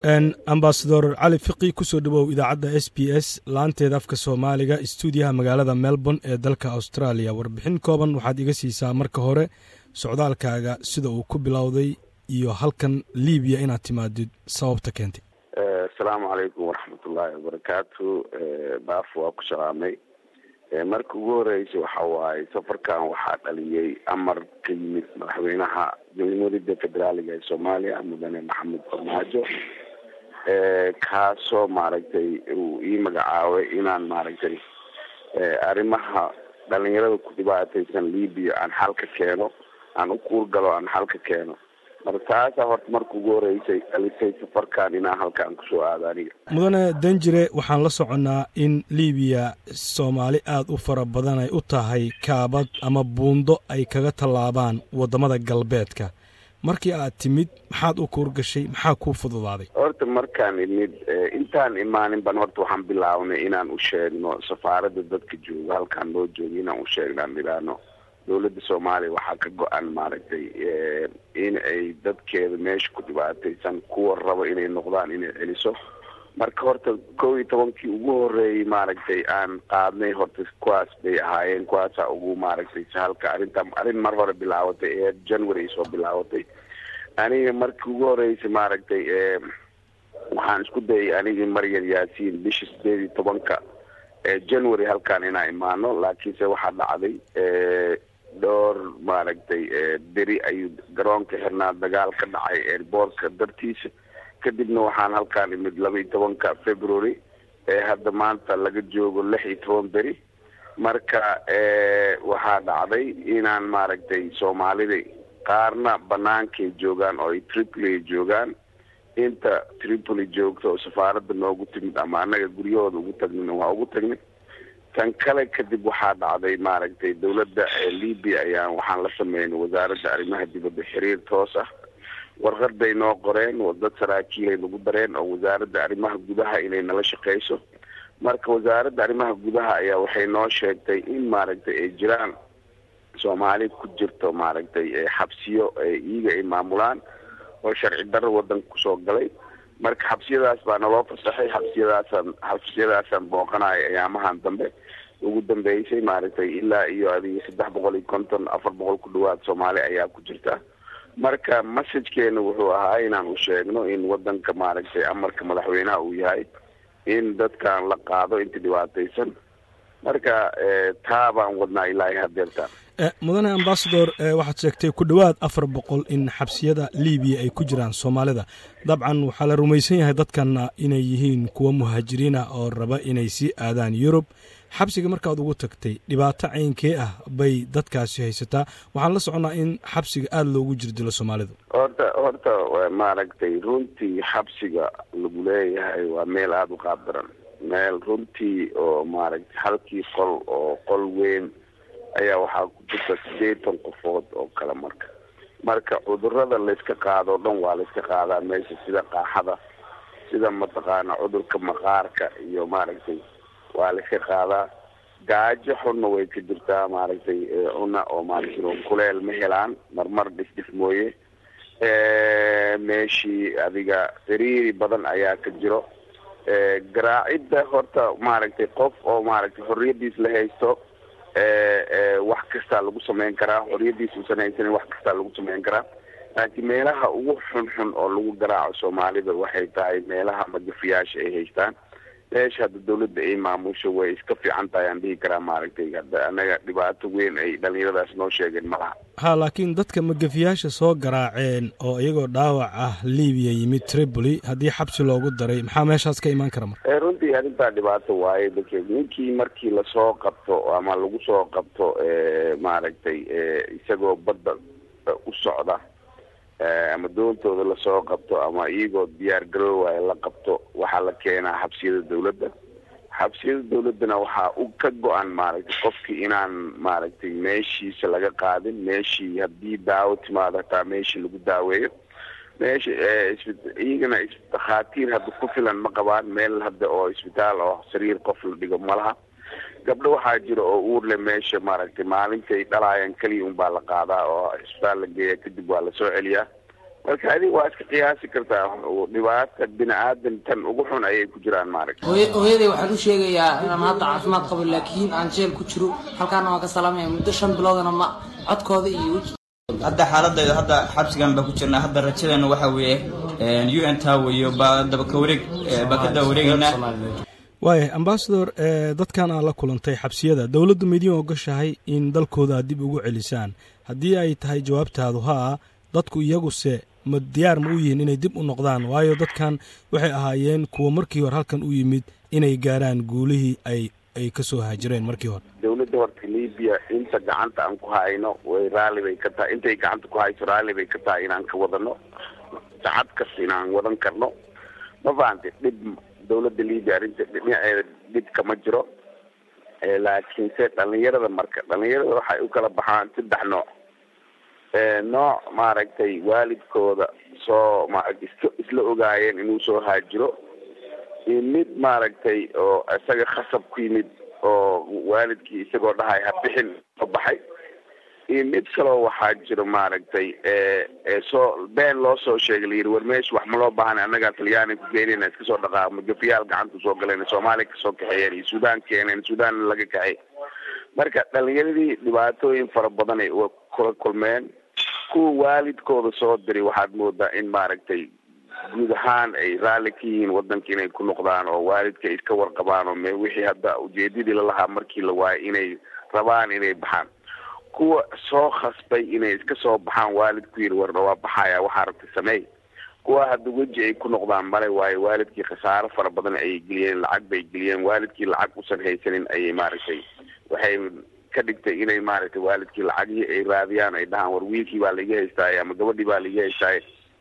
ambasador cali fiqi kusoo dhawow idaacadda s b s laanteeda afka soomaaliga stuudiyaha magaalada melbourne ee dalka australia warbixin kooban waxaad iga siisaa marka hore socdaalkaaga sida uu ku bilowday iyo halkan libiya inaad timaadid sababta keentay asalaamu calaykum waraxmatullaahi wabarakaatu baaf waa ku shaqaamay marka ugu horeysa waxa waaye safarkan waxaa dhaliyey amar ka yimid madaxweynaha jamhuuriyadda federaaliga ee soomaaliya mudane maxamed farmaajo kaasoo maaragtay uu ii magacaabay inaan maaragtay arrimaha dhalinyarada ku dhibaataysan libiya aan xal ka keeno aan u kuurgalo aan xal ka keeno marka taasaa horta marka ugu horeysay dhalisay safarkan inaan halkaan kusoo aado aniga mudane danjire waxaan la soconnaa in libiya soomaali aada u fara badan ay u tahay kaabad ama buundo ay kaga tallaabaan waddamada galbeedka markii aad timid maxaad u kuurgashay maxaa kuu fududaaday horta markaan imid intaan imaanin ban horta waxaan bilaabnay inaan u sheegno safaaradda dadka jooga halkaan loo jooga inaan u sheegno aan idhaahno dowladda soomaaliya waxaa ka go-an maaragtay in ay dadkeeda meesha ku dhibaataysan kuwa raba inay noqdaan inay celiso marka horta kow iyo tobankii ugu horeeyey maaragtay aan qaadnay horta kuwaas bay ahaayeen kuwaasaa ugu maaragtay sahalka arrinta arrin mar hore bilaabatay ee january soo bilaabatay aniga markii ugu horeysay maaragtay waxaan isku dayay anigii maryar yaasiin bisha sideed iyo tobanka ee january halkaan inaan imaano laakiinse waxaa dhacday dhowr maaragtay beri ayuu garoonka xirnaa dagaal ka dhacay airboortka dartiisa kadibna waxaan halkaan imid laba iyo tobanka february ee hadda maanta laga joogo lix iyo toban beri marka waxaa dhacday inaan maaragtay soomaalida qaarna banaankay joogaan oo ay tripoli joogaan inta tripoli joogta oo safaaradda noogu timid ama annaga guryahooda ugu tagnina waa ugu tagnay tan kale kadib waxaa dhacday maaragtay dowladda libia ayaan waxaan la sameynay wasaaradda arrimaha dibadda xiriir toos ah warqad bay noo qoreen dad saraakiilay nagu dareen oo wasaaradda arrimaha gudaha inay nala shaqeyso marka wasaaradda arrimaha gudaha ayaa waxay noo sheegtay in maaragtay ay jiraan soomaali ku jirto maaragtay xabsiyo iyaga ay maamulaan oo sharci darro wadanka kusoo galay marka xabsiyadaas baa naloo fasaxay xabsiyadaasaan xabsiyadaasaan booqanayo ayaamahan dambe ugu dambeysay maaragtay ilaa iyo adiga saddex boqol iyo konton afar boqol ku dhawaad soomaali ayaa ku jirta marka messajkeena wuxuu ahaa inaan u sheegno in wadanka maaragtay amarka madaxweynaha uu yahay in dadkan la qaado inta dhibaataysan marka taa baan wadnaa ilaa hadeertaan mudane ambasador waxaad sheegtay ku dhowaad afar boqol in xabsiyada libiya ay ku jiraan soomaalida dabcan waxaa la rumaysan yahay dadkanna inay yihiin kuwa muhaajiriina oo raba inay sii aadaan yurub xabsiga markaad ugu tagtay dhibaato caynkee ah bay dadkaasi haysataa waxaan la soconnaa in xabsiga aada loogu jirdilo soomaalidu horta horta maaragtay runtii xabsiga lagu leeyahay waa meel aada u qaab daran meel runtii oo maaragtay halkii qol oo qol weyn ayaa waxaa ku jirta sideetan qofood oo kale marka marka cudurada layska qaado o dhan waa layska qaadaa meesha sida qaaxada sida mataqaana cudurka maqaarka iyo maaragtay waa layska qaadaa gaajo xunna way ka jirtaa maaragtay cuna oo maaragtay kuleel ma helaan marmar dhisdhif mooye meeshii adiga sariiri badan ayaa ka jiro garaacidda horta maaragtay qof oo maaragtay xorriyadiis la haysto wax kastaa lagu sameyn karaa xorriyadiis uusan haysanin wax kastaa lagu sameyn karaa laakiin meelaha ugu xunxun oo lagu garaaco soomaalida waxay tahay meelaha magafiyaasha ay haystaan meesha hadda dawladda ay maamusho way iska fiican tahay aan dhihi karaa maaragtay hadda anaga dhibaato weyn ay dhalinyaradaas noo sheegeen malaha ha laakiin dadka magafiyaasha soo garaaceen oo iyagoo dhaawac ah libiya yimid tripoli haddii xabsi loogu daray maxaa meeshaas ka imaan kara marka runtii arrintaa dhibaato waaye dadka ninkii markii lasoo qabto ama lagu soo qabto maaragtay isagoo badda u socda ama doontooda lasoo qabto ama iyagoo diyaar garoowaya la qabto waxaa la keenaa xabsiyada dawladda xabsiyada dawladdana waxaa u ka go-an maaragtay qofkii inaan maaragtay meeshiisa laga qaadin meeshii haddii daawo timaado hataa meeshii lagu daaweeyo meesha iyagana dhakhaatiir hadda ku filan ma qabaan meel hadda oo isbitaal oo sariir qof la dhigo malaha gabdho waxaa jira oo uurle meesha maaragtay maalintay dhalaayaan keliya unbaa la qaadaa oo isbitaal la geeya kadib waa lasoo celiyaa marka adiga waa iska qiyaasi kartaa dhibaata bini aadan tan ugu xun ayay ku jiraan maaragta hooyaday waxaan u sheegayaa inaan hadda caafimaad qabo laakiin aan jeel ku jiro halkaana waan ka salaamaya muddo shan biloodana ma codkooda iyo hadda xaaladayda hadda xabsigan baa ku jirnaa hadda rajadeena waxa weeye u n ta weeyo baa dabaka wareeg baa ka daba wareegaynaa waaya ambasador dadkan aad la kulantay xabsiyada dowladdu ma idiin ogashahay in dalkooda aad dib ugu celisaan haddii ay tahay jawaabtaadu haa dadku iyaguse ma diyaar ma u yihiin inay dib u noqdaan waayo dadkan waxay ahaayeen kuwa markii hore halkan u yimid inay gaaraan guulihii ay ay ka soo haajireen markii hore dowladda horta libiya inta gacanta aan ku hayno way raalli bay ka tahay intay gacanta ku hayso raalli bay ka tahay inaan ka wadano sacad kasta inaan wadan karno ma fahante dhib dowladda libiya arrinta dhinaceeda dhib kama jiro laakiinse dhalinyarada marka dhalinyarada waxay u kala baxaan saddex nooc nooc maaragtay waalidkooda soo maaragta iska isla ogaayeen inuu soo haajiro iyo mid maaragtay oo isaga khasab ku yimid oo waalidkii isagoo dhahay ha bixin soo baxay iyo mid kaloo waxaa jiro maaragtay soo been loo soo sheegay layidhi war meesha wax ma loo baahana annagaa talyaani ku geynayna iska soo dhaqaaqmo gafiyaal gacanta soo galeen soomaaliya kasoo kaxeeyeen iyo suudaan keeneen suudaanna laga kaxay marka dhalinyaradii dhibaatooyin fara badan ay kula kulmeen kuwa waalidkooda soo diray waxaad moodaa in maaragtay guud ahaan ay raalli ka yihiin wadanka inay ku noqdaan oo waalidka ay iska warqabaan oo me wixii hadda ujeedadii lalahaa markii la waayo inay rabaan inay baxaan kuwa soo khasbay inay iska soo baxaan waalidku yidhi warna waa baxaya waxaa rabta sameey kuwa hadda weji ay ku noqdaan male waayo waalidkii khasaaro fara badan ayay geliyeen lacag bay geliyeen waalidkii lacag usan haysanin ayay maaragtay waxay ka dhigtay inay maaragtay waalidkii lacagihii ay raadiyaan ay dhahaan war wiilkii baa laiga haystaay ama gabadhii baa laiga haystaay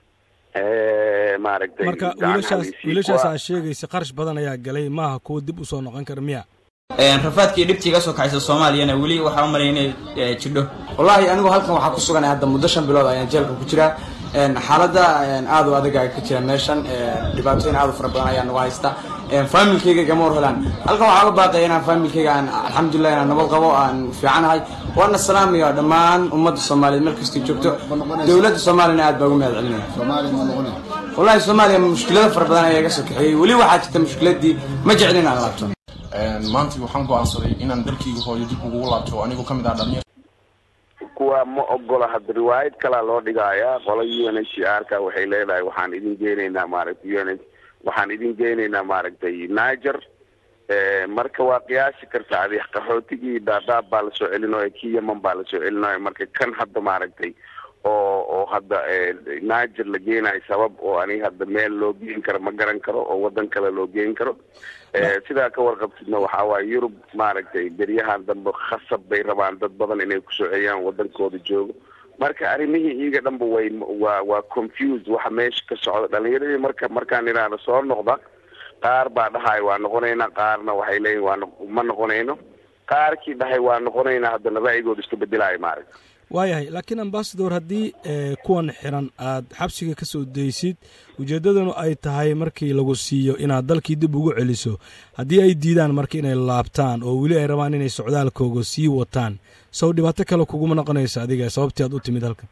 maaragtay marka wiilashaas wiilashaas aad sheegaysa qarash badan ayaa galay maaha kuwa dib usoo noqon kara miya rafaadkii dhibtii ka soo kaxaysa soomaaliyana weli waxaa u malaya inay jidho wallaahi anigu halkan waxaa ku suganay hadda muddo shan bilood ayaan jeelka ku jiraa xaaladda aad u adag ka jira meeshan dhibaatooyin aad u fara badan ayaa nagu haysta faamilkayga gama hor helaan halkan waxaa uga baaqaya inaan faamilkayga aan alxamdulilah inaan nabad qabo aan fiicanahay waana salaamaya dhammaan ummadda soomaaliyeed meel kastay joogto dowladda soomaaliyana aad baa ugu mahad celinaya wallahi soomaaliya mushkilado fara badan ayaa iga soo kaxeeyey weli waxaa jirta mushkiladii ma jeclin aan laabto maanta waxaan go-aansaday inaan dalkayga hooyo dib ugu laabto anigoo kamid ah dhalinyar kuwa ma ogola hadda riwaayad kalaa loo dhigayaa qola u n h r ka waxay leedahay waxaan idin geynaynaa maaragtay u n h waxaan idin geynaynaa maaragtay niger marka waa qiyaasi karta adi qaxootigii daadaab baa lasoo celinayo kii yeman baa lasoo celinayo marka kan hadda maaragtay oo oo hadda niger la geenayo sabab oo aniga hadda meel loo geen karo ma garan karo oo wadan kale loo geen karo sidaa ka warqabtidna waxaa waaye yurub maaragtay beryahan dambe khasab bay rabaan dad badan inay kusoo celiyaan wadankooda joogo marka arrimihii iyaga dhanba way waa waa confused waxa meesha ka socda dhalinyaradii marka markaan idhaahno soo noqda qaar baa dhahay waa noqonaynaa qaarna waxay leeyihin waa ma noqonayno qaarkii dhahay waa noqonaynaa haddana ra'yigooda iska bedelayo maaragta waayahay laakiin ambasador haddii kuwan xiran aad xabsiga ka soo daysid ujeeddadanu ay tahay markii lagu siiyo inaad dalkii dib ugu celiso haddii ay diidaan marka inay laabtaan oo weli ay rabaan inay socdaalkooga sii wataan sow dhibaato kale kuguma noqonaysa adiga sababtii aad u timid halkan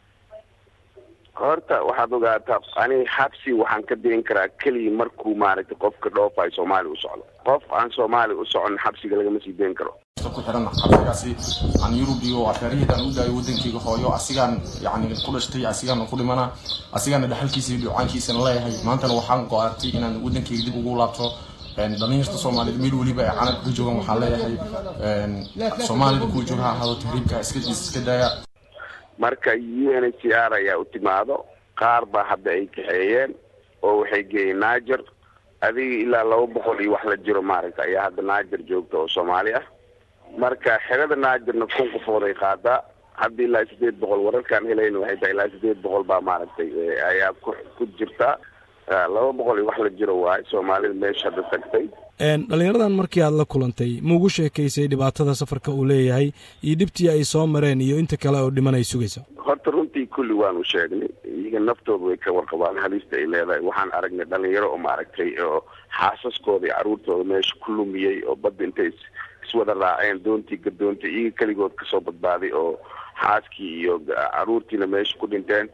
horta waxaad ogaataa ani xabsi waxaan ka dirin karaa keliya markuu maaragtay qofka dhoofayo soomaaliya u socdo qof aan soomaaliya u socon xabsiga lagama sii dayn karo ku xiran xabsigaasi aan yurub iyo afeerihiidaan u daayo wadankayga hooyo asigaan yani ku dhashtay asigaana ku dhimana asigaana dhaxalkiisa iyo dhucaankiisana leeyahay maantana waxaan go-aartay inaan wadankayga dib ugu laabto dhalinyarta soomaaliyeed meel weliba ay canabka ka joogaan waxaan leeyahay soomaalida kuwa jooga ha ahaado tahriibka iska iska daaya marka u n h r ayaa u timaado qaar baa hadda ay kaxeeyeen oo waxay geeyeen niger adiga ilaa laba boqol iyo wax la jiro maaragta ayaa hadda niger joogta oo soomaali ah marka xerada nigerna kun qofood ay qaadaa hadda ilaa sideed boqol wararkaan helayna waxay tahay ilaa sideed boqol baa maaragtay ayaa ku ku jirta laba boqol iyo wax la jiro waayo soomaalida meesha hadda tagtay dhalinyaradan markii aad la kulantay maugu sheekaysay dhibaatada safarka uu leeyahay iyo dhibtii ay soo mareen iyo inta kale oo dhiman ay sugayso horta runtii kulli waanu sheegnay iyaga naftooda way ka warqabaan halista ay leedahay waxaan aragnay dhalinyaro oo maaragtay oo xaasaskooda iyo carruurtooda meesha ku lumiyey oo badda intay iswada raaceen doontii gadoontay iyaga keligood kasoo badbaaday oo xaaskii iyo carruurtiina meesha ku dhinteen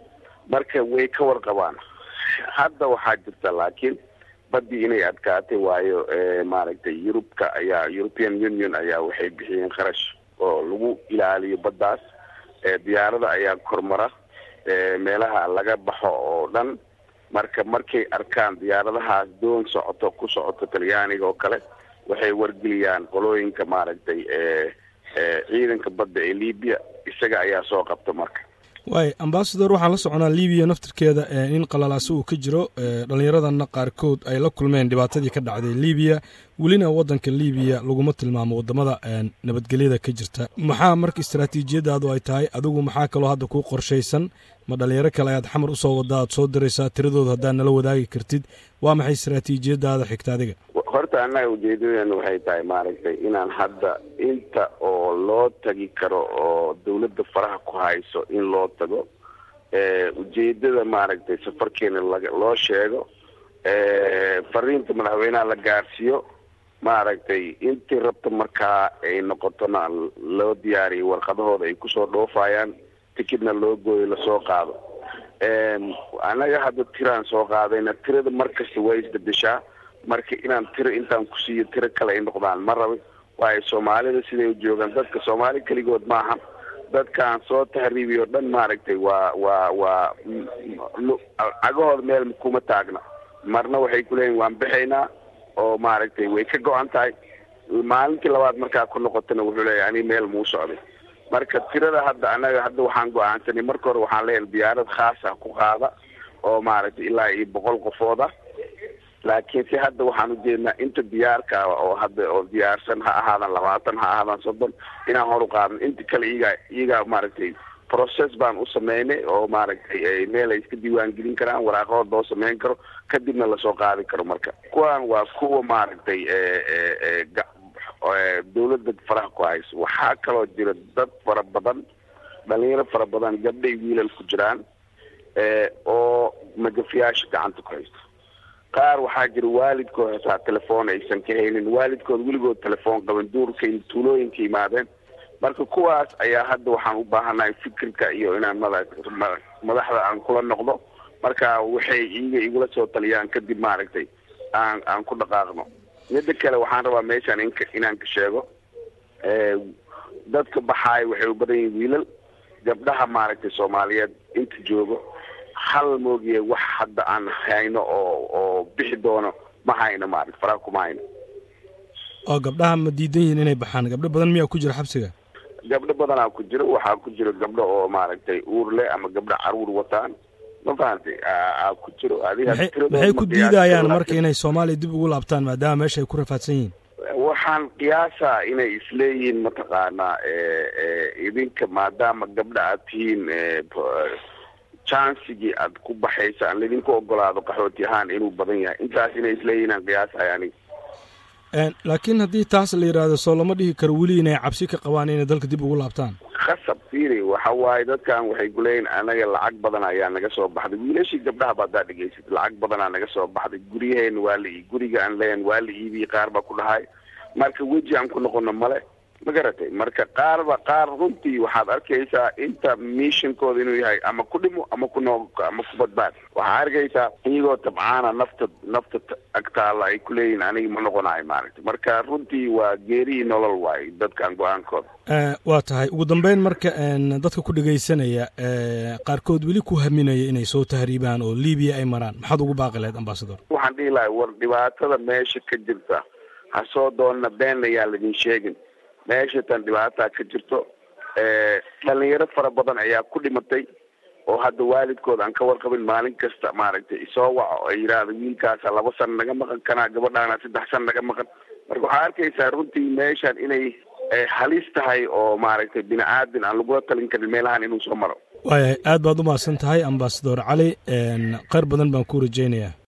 marka way ka warqabaan hadda waxaa jirta laakiin baddii inay adkaatay waayo maaragtay yurubka ayaa european union ayaa waxay bixiyeen kharash oo lagu ilaaliyo baddaas diyaarada ayaa kormara meelaha laga baxo oo dhan marka markay arkaan diyaaradahaas doon socoto ku socoto talyaaniga oo kale waxay wargeliyaan qolooyinka maaragtay ciidanka badda ee libiya isaga ayaa soo qabta marka waay ambasador waxaan la soconaa libiya naftirkeeda in qalalaasi uu ka jiro dhallinyaradana qaarkood ay la kulmeen dhibaatadii ka dhacday libiya welina waddanka libiya laguma tilmaamo wadamada nabadgelyada ka jirta maxaa marka istaraatiijiyadaadu ay tahay adigu maxaa kaloo hadda kuu qorshaysan ma dhalinyaro kale ayaad xamar usoo wadaa aad soo diraysaa tiradooda haddaad nala wadaagi kartid waa maxay istaraatiijiyadaada xigta adiga horta annaga ujeedadeenu waxay tahay maaragtay inaan hadda inta oo loo tagi karo oo dawladda faraha ku hayso in loo tago ujeedada maaragtay safarkeena laga loo sheego fariinta madaxweynaha la gaarsiiyo maaragtay intii rabta markaa ay noqotona loo diyaariyo warqadahooda ay kusoo dhoofayaan tikidna loo gooyo lasoo qaado annaga hadda tiraan soo qaadayna tirada markasta waa isbedeshaa marka inaan tiro intaan ku siiyo tiro kale ay noqdaan ma rabi waayo soomaalida siday u joogaan dadka soomaali keligood maaha dadkaan soo tahriibiy o dhan maaragtay waa waa waa cagahooda meel kuma taagna marna waxay kuleeyihin waan bixaynaa oo maaragtay way ka go-an tahay maalintii labaad markaa ku noqotana wuxuu leeyahy ani meel muu socday marka tirada hadda annaga hadda waxaan go-aansanay marka hore waxaan leeyahay diyaarad khaas ah ku qaada oo maaragtay ilaa iyo boqol qofooda laakiin si hadda waxaan ujeednaa inta diyaarka oo hadda oo diyaarsan ha ahaadan labaatan ha ahaadan soddon inaan hor u qaadan inta kale iyagaa iyagaa maaragtay process baan u sameynay oo maaragtay meel ay iska diiwaan gelin karaan waraaqahood loo sameyn karo kadibna lasoo qaadi karo marka kuwan waa kuwa maaragtay dawladda faraha ku hayso waxaa kaloo jira dad fara badan dhalinyaro fara badan gabdhay wiilal ku jiraan oo magafiyaasha gacanta ku haysto qaar waxaa jira waalidkood hataa telefoon aysan ka haynin waalidkood weligood telefoon qaban duurka tuulooyinka yimaadeen marka kuwaas ayaa hadda waxaan u baahanahay fikirka iyo inaan mada madaxda aan kula noqdo marka waxay iyaga igula soo taliyaan kadib maaragtay aan aan ku dhaqaaqno midda kale waxaan rabaa meeshaan in inaan ka sheego dadka baxaaya waxay u badan yihin wiilal gabdhaha maaragtay soomaaliyeed inta joogo hal moogiye wax hadda aan hayno oo oo bixi doono ma hayno maaragta faraha kuma hayno oo gabdhaha ma diidan yihiin inay baxaan gabdho badan miyaa ku jira xabsiga gabdho badanaa ku jira waxaa ku jira gabdho oo maaragtay uur leh ama gabdho caruur wataan ma fahantay aa ku jiro maxay ku diidayaan marka inay soomaaliya dib ugu laabtaan maadaama meesha ay ku rafaadsan yihiin waxaan qiyaasaa inay isleeyihiin mataqaanaa idinka maadaama gabdha aad tihiin chansigii aad ku baxaysa aan laydinku ogolaado qaxooti ahaan inuu badan yahay intaas inay isleeyihiin aan qiyaasahay aniga laakiin haddii taas la yidhaahdo soo lama dhihi karo weli inay cabsi ka qabaan inay dalka dib ugu laabtaan khasab fiiri waxa waaye dadkan waxay kuleeyihin anaga lacag badan ayaa naga soo baxday wiilashii gabdhaha ba haddaa dhegeysid lacag badanaa naga soo baxday guryaheen waa la guriga aan leeyahan waa la iibiyey qaar baa ku dhahay marka weji aan ku noqono male ma garatay marka qaarba qaar runtii waxaad arkaysaa inta missionkooda inuu yahay ama ku dhimo ama ku noo ama ku badbaad waxaa arkaysaa iyagoo tabcaana nafta nafta agtaala ay kuleeyihin aniga ma noqonayo maaragtay marka runtii waa geerihii nolol waaye dadkan go-aankooda waa tahay ugu dambeyn marka dadka ku dhegaysanaya qaarkood weli ku haminaya inay soo tahriibaan oo libiya ay maraan maxaad ugu baaqi lahayd ambasador waxaan dhihi lahay war dhibaatada meesha ka jirta ha soo doonna been ayaan laidin sheegin meesha tan dhibaataa ka jirto dhalinyaro fara badan ayaa ku dhimatay oo hadda waalidkood aan ka warqabin maalin kasta maaragtay isoo waco oo yidhaahda wiilkaasa laba san naga maqan kanaa gabadhaana saddex san naga maqan marka waxaa arkaysaa runtii meeshan inay halis tahay oo maaragtay bini aadin aan lagula talin karin meelahan inuu soo maro waayahay aad baad u mahadsan tahay ambasador cali kheyr badan baan ku rajaynayaa